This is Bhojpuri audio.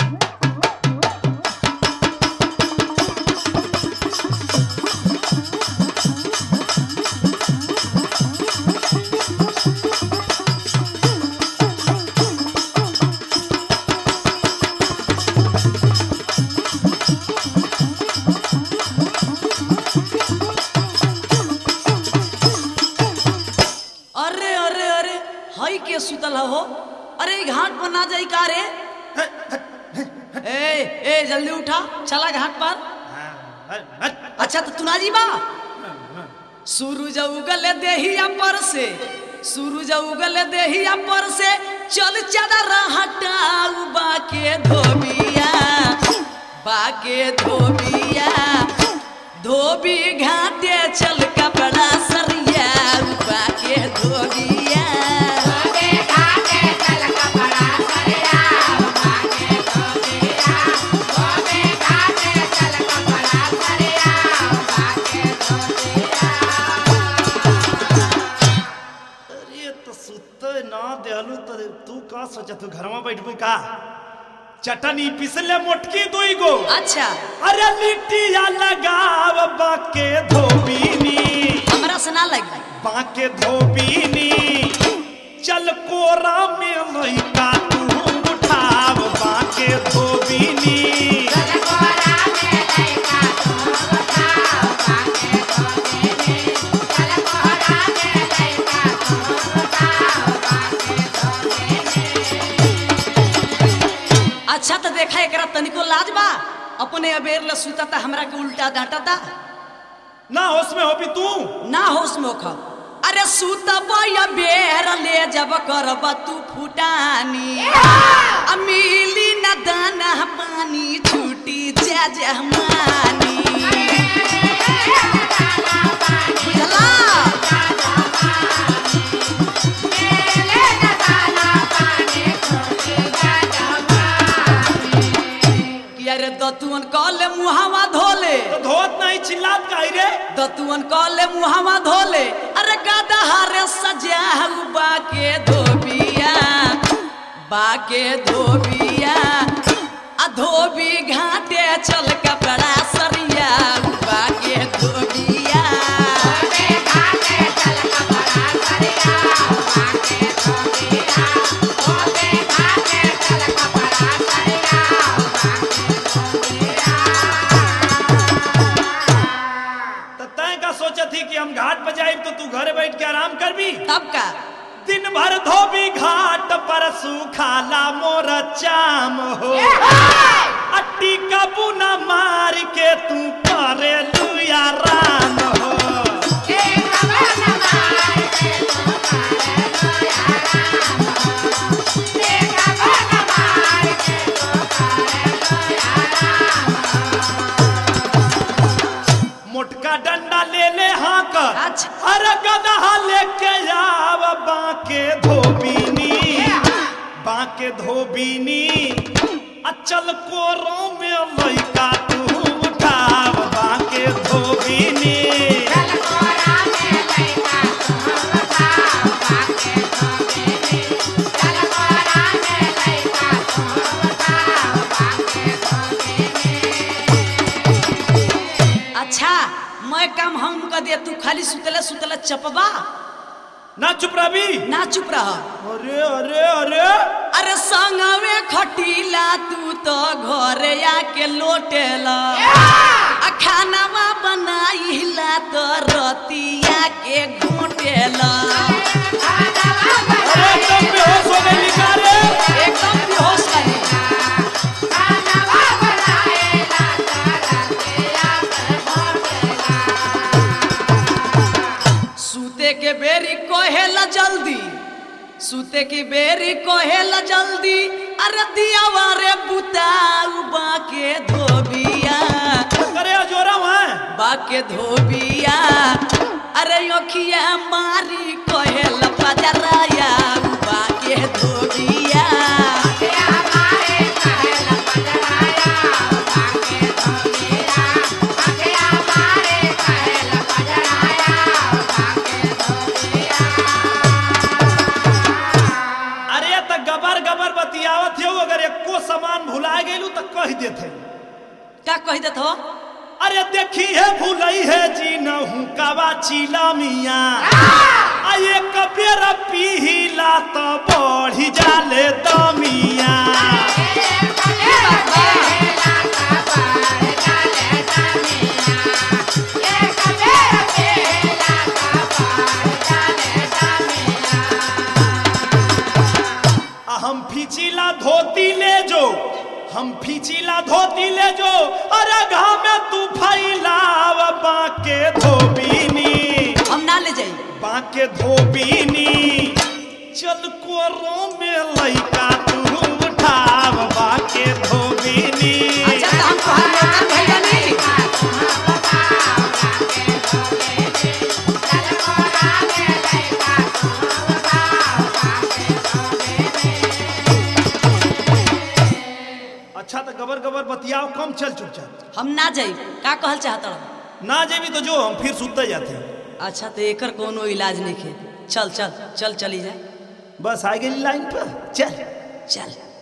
अरे अरे अरे हई के सुतल हो अरे ई घाट पर ना जाई का रे ए ए जल्दी उठा चला घाट पर अच्छा तो तू ना जी बा सूरज उगल देहिया पर से सूरज उगल देहिया पर से चल चादर हटाऊ बाके धोबिया बाके धोबिया धोबी घाटे चल कपड़ा सरिया बाके धोबिया अरे तो सुते ना देलू तो तू का सोचा तू घर में बैठबू का चटनी पिसले मोटकी दुई गो अच्छा अरे लिट्टिया लगाव बाके धोबीनी हमरा से ना लगी बाके धोबीनी चल कोरा में लइका तू उठाव बाके धोबीनी अच्छा तो देखा एकरा तनिको लाज बा अपने अबेर ल सुता था हमरा के उल्टा डांटा था ना होश में होबी तू ना होश में ओखा अरे सुतब या बेर ले जब करब तू फुटानी आ मिली न दाना पानी छूटी जा जहमानी बुझला कि अरे दतुअन कले मुहावा धोले तो धोत नहीं चिल्लात काई रे दतुअन कले मुहावा धोले अरे गदहा रे सजाऊ बाके धोबिया बाके धोबिया आ धोबी घाटे चल कपड़ा सरिया बाके धोबिया तो तय का सोचा थी कि हम घाट पर जाए तो तू घरे बैठ के आराम कर भी तब का दिन भर धोबी घाट पर सुखाला मोर चाम हो अट्टी का बुना मार के तू करे लुया राम हो मोटका डंडा ले ले हाँ कर अच्छा। अरे गदहा लेके आव बाके धोबीनी बाके धोबीनी अचल कोरो में लइका तू उठाव बाके धोबीनी अच्छा मैं काम हम कर दे तू खाली सुतले सुतले चपबा ना चुप रही ना चुप रह अरे अरे अरे अरे संगवे खटीला तू तो घरे आके लोटेला आ खानावा बनाइला तो रतिया के घोटेला अरे एकदम बेहोश हो गई लिखा रे एकदम बेहोश लगे सूते के बेरी कहेला जल्दी सूते की बेरी कहेला जल्दी अरे दियावा रे बुताऊ बाके धोबिया अरे जोरा वहाँ बाके धोबिया अरे अखिया मारी कहेला पजराया बाके धोबिया अरे त गबर गबर बतियावत हो अगर एको सामान भुला आ गेलू तो कह देते का कह देत हो अरे देखी है भूलई है जी नहू कावा चीला मिया आ एक बेर पीला तो बढ़ी जाले दमिया आ हम फिचिला धोती ले जो हम फिचिला धोती ले जो अरे घाम में तू फैलाव बाके धोबीनी हम ना ले जाई बाके धोबीनी चल कोरो में लइका तू उठाव बाके धोबीनी अच्छा तो हम तोहार नौकर भइल बानी अच्छा तो गबर गबर बतियाओ कम चल चुपचाप हम ना जाई का कहल चाहत रहो ना जेबी तो जो हम फिर सुते जाते अच्छा तो एकर कोनो इलाज नहीं है चल चल चल चली जाए बस आ गई लाइन पर चल चल